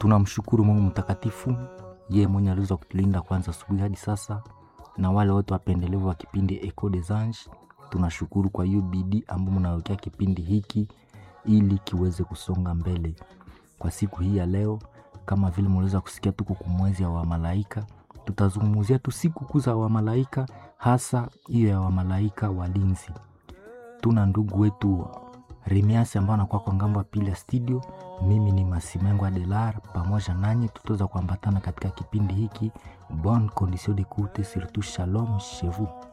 tunamshukuru Mungu mtakatifu, yeye mwenye aliweza kutulinda kwanza asubuhi hadi sasa, na wale wote wapendelevu wa kipindi Echo des Anges, tunashukuru kwa hiyo bidii ambayo mnawekea kipindi hiki ili kiweze kusonga mbele. Kwa siku hii ya leo, kama vile mliweza kusikia, tuko kumwezi ya wamalaika, tutazungumzia tu siku kuu za wamalaika, hasa hiyo ya wamalaika walinzi. Tuna ndugu wetu Remiasi ambao anakuwa kwa ngambo ya pili ya studio. Mimi ni Masimengo Adelar, pamoja nanyi tutaweza kuambatana katika kipindi hiki. Bonne condition d'écoute, surtout shalom chez vous.